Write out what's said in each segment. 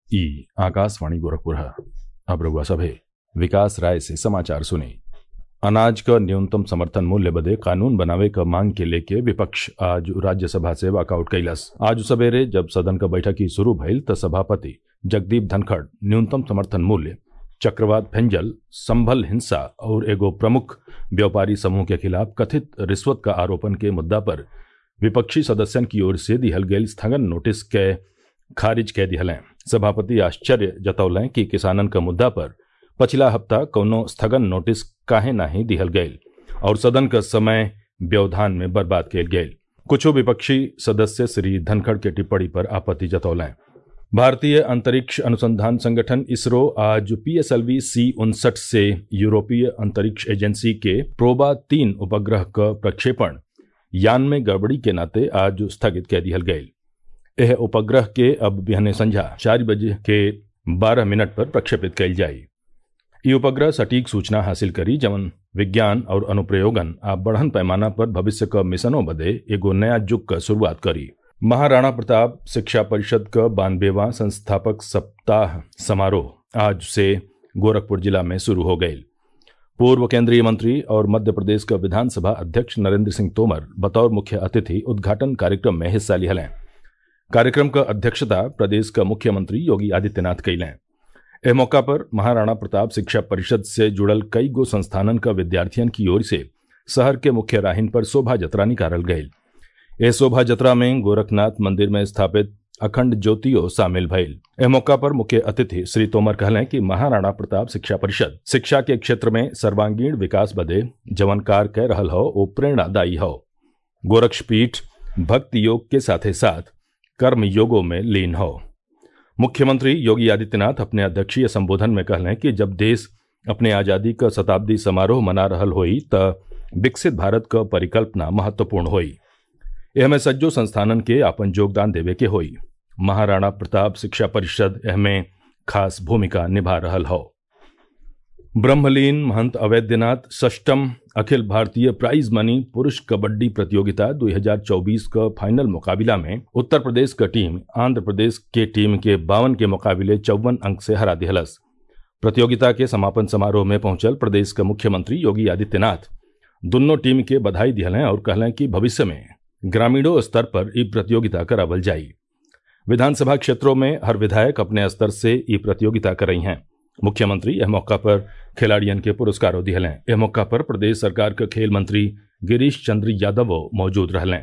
ई आकाशवाणी गोरखपुर है अब रउआ सभे विकास राय से समाचार सुनी अनाज क न्यूनतम समर्थन मूल्य बदे कानून बनावे क मांग के लेके विपक्ष आज राज्यसभा से वॉकआउट कैलस आज सवेरे जब सदन क बैठकी शुरू भइल त सभापति जगदीप धनखड़ न्यूनतम समर्थन मूल्य चक्रवात फेंजल संभल हिंसा और एगो प्रमुख व्यापारी समूह के खिलाफ कथित रिश्वत का आरोपन के मुद्दा पर विपक्षी सदस्यन की ओर से दिहल गयल स्थगन नोटिस के खारिज कै दिहलें सभापति आश्चर्य जतौलें कि किसानन क मुद्दा पर पछिला हफ्ता कौनो स्थगन नोटिस काहे नाही दिहल गयल और सदन क समय व्यवधान में बर्बाद कैल गयल कुछो विपक्षी सदस्य श्री धनखड़ के टिप्पणी पर आपत्ति जतौलें भारतीय अंतरिक्ष अनुसंधान संगठन इसरो आज पीएसएलवी सी उनसठ से यूरोपीय अंतरिक्ष एजेंसी के प्रोबा तीन उपग्रह क प्रक्षेपण यान में गड़बड़ी के नाते आज स्थगित कै दिहल गयल यह उपग्रह के अब बिहने संझा चार बजे के बारह मिनट पर प्रक्षेपित कैल जाई ई उपग्रह सटीक सूचना हासिल करी जवन विज्ञान और अनुप्रयोगन आ बढ़न पैमाना पर भविष्य क मिशनों बदे एगो नया युग क शुरुआत करी महाराणा प्रताप शिक्षा परिषद क बानबेवा संस्थापक सप्ताह समारोह आज से गोरखपुर जिला में शुरू हो गयी पूर्व केंद्रीय मंत्री और मध्य प्रदेश का विधानसभा अध्यक्ष नरेंद्र सिंह तोमर बतौर मुख्य अतिथि उद्घाटन कार्यक्रम में हिस्सा लिहलें कार्यक्रम का अध्यक्षता प्रदेश का मुख्यमंत्री योगी आदित्यनाथ कैलें एह मौका पर महाराणा प्रताप शिक्षा परिषद से जुड़ल कई गो संस्थानन का विद्यार्थियन की ओर से शहर के मुख्य राहिन पर शोभा जतरा निकालल गयल एह शोभा जतरा में गोरखनाथ मंदिर में स्थापित अखंड ज्योतियो शामिल भइल एह मौका पर मुख्य अतिथि श्री तोमर कहलें कि महाराणा प्रताप शिक्षा परिषद शिक्षा के क्षेत्र में सर्वांगीण विकास बदे जवन कार कह रहल हो वो प्रेरणादायी हो गोरक्षपीठ भक्ति योग के साथे साथ कर्म योगों में लीन हो मुख्यमंत्री योगी आदित्यनाथ अपने अध्यक्षीय संबोधन में कहलें कि जब देश अपने आजादी का शताब्दी समारोह मना रहल होई त विकसित भारत क परिकल्पना महत्वपूर्ण होई एहमे सज्जो संस्थानन के आपन योगदान देवे के होई महाराणा प्रताप शिक्षा परिषद एहमे खास भूमिका निभा रहल हो ब्रह्मलीन महंत अवैद्यनाथ षष्टम अखिल भारतीय प्राइज मनी पुरुष कबड्डी प्रतियोगिता 2024 का फाइनल मुकाबला में उत्तर प्रदेश का टीम आंध्र प्रदेश के टीम के बावन के मुकाबले चौवन अंक से हरा दिहलस प्रतियोगिता के समापन समारोह में पहुंचल प्रदेश के मुख्यमंत्री योगी आदित्यनाथ दोनों टीम के बधाई दिहलें और कहलें कि भविष्य में ग्रामीणों स्तर पर ई प्रतियोगिता करावल जाई विधानसभा क्षेत्रों में हर विधायक अपने स्तर से ई प्रतियोगिता कर रही हैं मुख्यमंत्री यह मौका पर खिलाड़ियन के पुरस्कारों दिहलें यह मौका पर प्रदेश सरकार के खेल मंत्री गिरीश चंद्र यादव मौजूद रहलें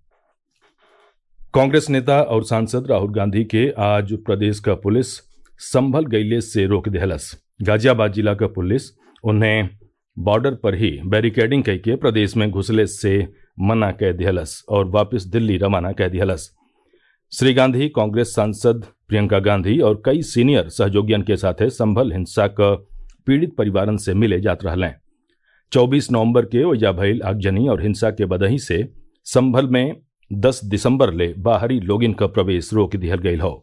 कांग्रेस नेता और सांसद राहुल गांधी के आज प्रदेश का पुलिस संभल गैले से रोक दिहलस गाजियाबाद जिला का पुलिस उन्हें बॉर्डर पर ही बैरिकेडिंग कह के प्रदेश में घुसले से मना कह दिहलस और वापस दिल्ली रवाना कह दिहलस श्री गांधी कांग्रेस सांसद प्रियंका गांधी और कई सीनियर सहयोगियन के साथे संभल हिंसा क पीड़ित परिवारन से मिले जात रहलें चौबीस नवंबर के ओजा भइल आगजनी और हिंसा के बदही से संभल में 10 दिसंबर ले बाहरी लोगिन का प्रवेश रोक दिहल गयल हो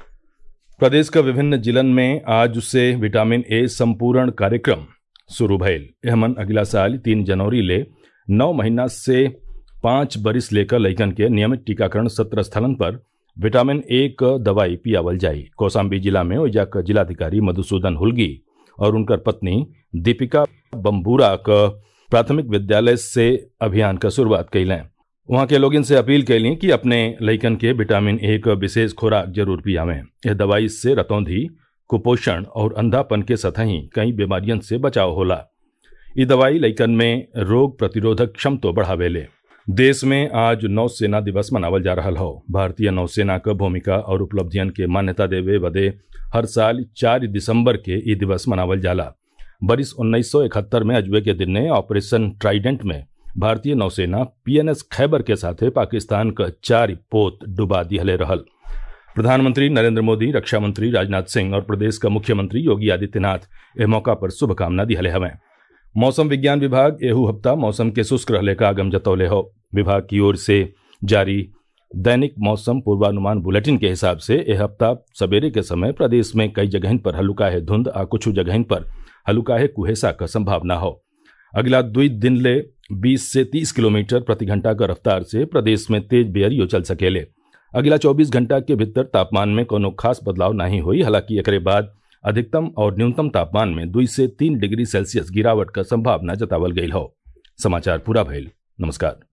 प्रदेश का विभिन्न जिलन में आज से विटामिन ए संपूर्ण कार्यक्रम शुरू भइल एहमन अगला साल तीन जनवरी ले नौ महीना से पाँच बरिस लेकर लैकन के नियमित टीकाकरण सत्र स्थलन पर विटामिन ए क दवाई पियावल जाई कौशाम्बी जिला में ओइजा क जिलाधिकारी मधुसूदन हुलगी और उनकर पत्नी दीपिका बम्बूरा क प्राथमिक विद्यालय से अभियान का शुरुआत कैलें वहाँ के लोग इनसे अपील कैली कि अपने लैकन के विटामिन ए क विशेष खुराक जरूर पियावें यह दवाई से रतौंधी कुपोषण और अंधापन के सतही कई बीमारियन से बचाव होला ये दवाई लैकन में रोग प्रतिरोधक क्षमतो बढ़ावेले देश में आज नौसेना दिवस मनावल जा रहा हो भारतीय नौसेना क भूमिका और उपलब्धियन के मान्यता देवे बदे हर साल चार दिसंबर के ई दिवस मनावल जाला बरिस उन्नीस सौ इकहत्तर में अजवे के दिन ने ऑपरेशन ट्राइडेंट में भारतीय नौसेना पीएनएस खैबर के साथे पाकिस्तान क चार पोत डुबा दिहले रहल प्रधानमंत्री नरेंद्र मोदी रक्षा मंत्री राजनाथ सिंह और प्रदेश का मुख्यमंत्री योगी आदित्यनाथ इस मौका पर शुभकामना दिहले हवें मौसम विज्ञान विभाग एहू हफ्ता मौसम के शुष्क रहले का आगम जतौले हो विभाग की ओर से जारी दैनिक मौसम पूर्वानुमान बुलेटिन के हिसाब से यह हफ्ता सवेरे के समय प्रदेश में कई जगहन पर हल्लुकाहे धुंध आ कुछ जगहन पर हल्लुकाहे कुहेसा का संभावना हो अगला दुई दिन ले 20 से 30 किलोमीटर प्रति घंटा का रफ्तार से प्रदेश में तेज बेअरियो चल सकेले अगला 24 घंटा के भीतर तापमान में कोनो खास बदलाव नहीं हुई हालांकि एकरे बाद अधिकतम और न्यूनतम तापमान में दुई से तीन डिग्री सेल्सियस गिरावट का संभावना जतावल गई हो समाचार पूरा भइल नमस्कार